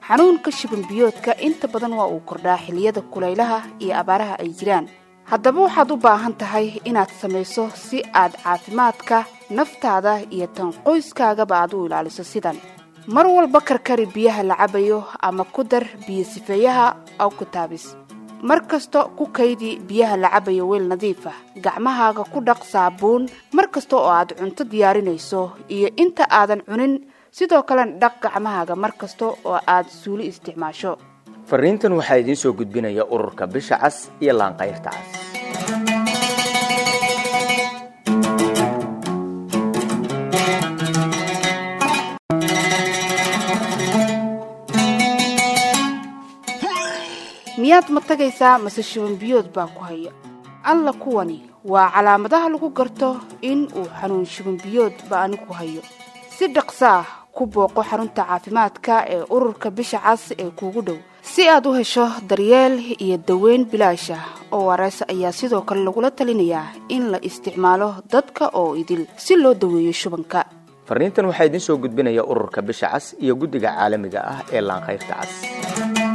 xanuunka shibanbiyoodka inta badan waa uu kordhaa xilliyada kulaylaha iyo abaaraha ay jiraan haddaba waxaad u baahan tahay inaad samayso si aad caafimaadka naftaada iyo tan qoyskaagaba aad u ilaaliso sidan mar walba karkari biyaha la cabayo ama ku dar biyo sifeeyaha awkutaabis mar kasta ku kaydi biyaha la cabayo weel nadiif ah gacmahaaga ku dhaq saabuun mar kasta oo aad cunto diyaarinayso iyo inta aadan cunin sidoo kalena dhaq gacmahaaga mar kasta oo aad suuli isticmaasho fariintan waxaa idiin soo gudbinaya ururka bisha cas iyo laanqayrta cas miyaad ma tagaysaa mase shibanbiyood baa ku haya alla kuwani waa calaamadaha lagu garto in uu xanuun shibanbiyood ba ani ku hayo si dhaqsaah ku booqo xarunta caafimaadka ee ururka bisha cas ee kuugu dhow si aad u hesho daryeel iyo daweyn bilaash ah oo wareys ayaa sidoo kale lagula talinayaa in la isticmaalo dadka oo idil si loo daweeyo shubanka fariintan waxaa idiin soo gudbinaya ururka bisha cas iyo guddiga caalamiga ah ee laanqayrta cas